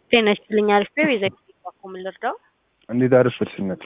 ጤና ይስጥልኝ አሪፍ ነው የዘ ባኮ ምን ልርዳው? እንዴት አረፈድሽ እናት?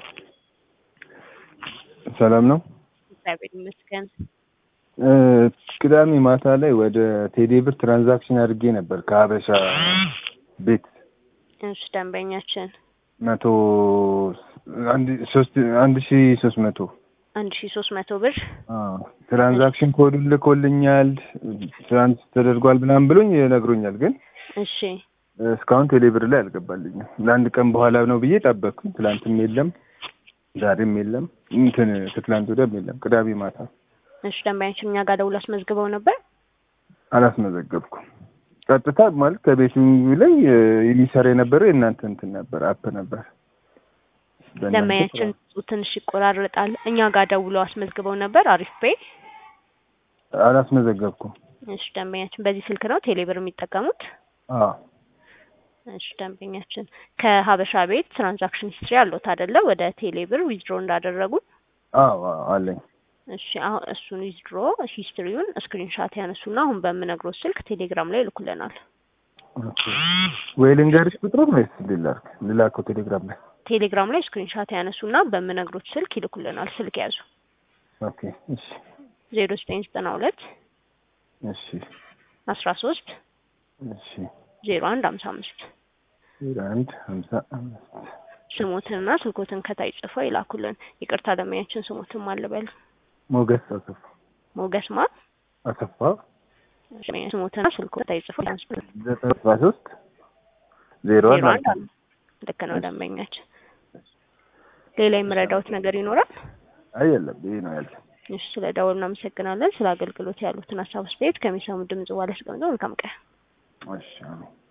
ሰላም ነው? እግዚአብሔር ይመስገን። እ ቅዳሜ ማታ ላይ ወደ ቴሌ ብር ትራንዛክሽን አድርጌ ነበር ከሀበሻ ቤት እሺ ደንበኛችን መቶ አንድ ሶስት አንድ ሺ ሶስት መቶ አንድ ሺ ሶስት መቶ ብር አዎ ትራንዛክሽን ኮዱን ልኮልኛል ትራንስ ተደርጓል ምናምን ብሎኝ ነግሮኛል። ግን እሺ እስካሁን ቴሌ ብር ላይ አልገባልኝም። ለአንድ ቀን በኋላ ነው ብዬ ጠበቅኩኝ። ትላንትም የለም ዛሬም የለም እንትን ከትላንት ወዲያም የለም። ቅዳሜ ማታ እሺ ደንበኛችን እኛ ጋር ደውሎ አስመዝግበው ነበር። አላስመዘገብኩም። ቀጥታ ማለት ከቤቲንግ ላይ እ የሚሰራ የነበረው የእናንተ እንትን ነበር አፕ ነበር። በእናንተ ደንበኛችን ትንሽ ይቆራረጣል። እኛ ጋር ደውሎ አስመዝግበው ነበር። አሪፍ ፔ አላስመዘገብኩም። እሺ ደንበኛችን በዚህ ስልክ ነው ቴሌብር የሚጠቀሙት? አዎ እሺ ደንበኛችን ከሀበሻ ቤት ትራንዛክሽን ሂስትሪ አለዎት አይደለ? ወደ ቴሌብር ዊዝድሮ እንዳደረጉ አዎ አዎ አለኝ። እሺ አሁን እሱን ዊዝድሮ ሂስትሪውን ስክሪንሻት ያነሱና አሁን በምነግሮት ስልክ ቴሌግራም ላይ ይልኩልናል። ኦኬ። ወይ ልንገርሽ ቁጥሩን ወይስ ልላክ ልላከው ቴሌግራም ላይ? ቴሌግራም ላይ ስክሪንሻት ያነሱና በምነግሮት ስልክ ይልኩልናል። ስልክ ያዙ ኦኬ እሺ ዜሮ ዘጠኝ ዘጠና ሁለት እሺ አስራ ሶስት እሺ ዜሮ አንድ ሀምሳ አምስት ዜሮ አንድ ሀምሳ አምስት ስሞትንና ስልኮትን ከታይ ጽፈው ይላኩልን። ይቅርታ ደንበኛችን ስሞትን ማልበል ሞገስ አሰፋ ሞገስ ማ አሰፋ ስሞትና ስልኮ ከታይ ጽፈው ያንሱልን። ዘጠኝ አስራ ሶስት ዜሮ ዜሮ አንድ አንድ ልክ ነው ደንበኛችን። ሌላ የምረዳውት ነገር ይኖራል? አይ የለም ይሄ ነው ያለ እሺ ስለ ደወሉ እናመሰግናለን። ስለ አገልግሎት ያሉትን ሀሳብ አስተያየት ከሚሰሙ ድምጽ በኋላ አስቀምጠው መልካም ቀን። እሺ አሜን